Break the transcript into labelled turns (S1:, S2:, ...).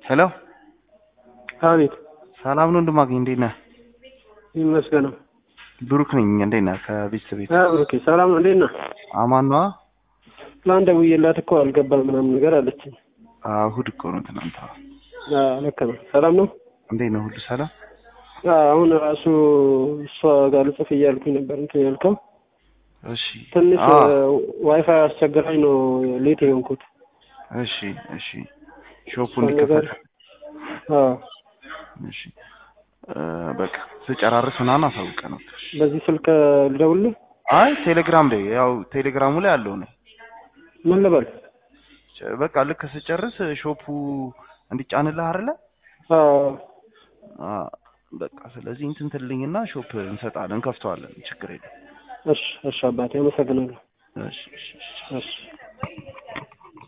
S1: ሄሎ
S2: አቤት
S1: ሰላም ነው እንደማገኝ እንዴት ነህ?
S2: ይመስገነው።
S1: ብሩክ ነኝ። እንዴት ነህ? ከቤተሰብ ቤት
S2: ኦኬ ሰላም ነው። እንዴት ነህ?
S1: አማን ነዋ።
S2: ትናንት ደውዬላት እኮ አልገባም ምናምን ነገር አለችኝ።
S1: አዎ፣ እሑድ እኮ ነው ትናንት። አዎ።
S2: አዎ ልክ ነው። ሰላም ነው።
S1: እንዴት ነው? ሁሉ ሰላም?
S2: አዎ አሁን ራሱ እሷ ጋር ልጽፍ እያልኩኝ ነበር እንትን ያልከው
S1: እሺ።
S2: ትንሽ
S1: አዎ፣
S2: ዋይፋይ አስቸግራኝ ነው ሌት የሆንኩት።
S1: እሺ፣ እሺ። ሾፑ
S2: እሷን ነገር
S1: እንዲከፈት
S2: አዎ
S1: እሺ። እ፣ በቃ ስጨራርስ ምናምን አሳውቀህ ነው።
S2: በዚህ ስልክ ልደውልህ?
S1: አይ ቴሌግራም ላይ ያው ቴሌግራሙ ላይ አለው ነው።
S2: ምን ልበል?
S1: በቃ ልክ ስጨርስ ሾፑ እንዲጫንልህ አይደለ?
S2: አዎ
S1: አ በቃ ስለዚህ እንትን ትልኝና ሾፕ እንሰጣለን፣ እንከፍተዋለን። ችግር የለም።
S2: እሺ እሺ አባቴ አመሰግናለሁ።
S1: እሺ፣ እሺ፣ እሺ።
S2: እሺ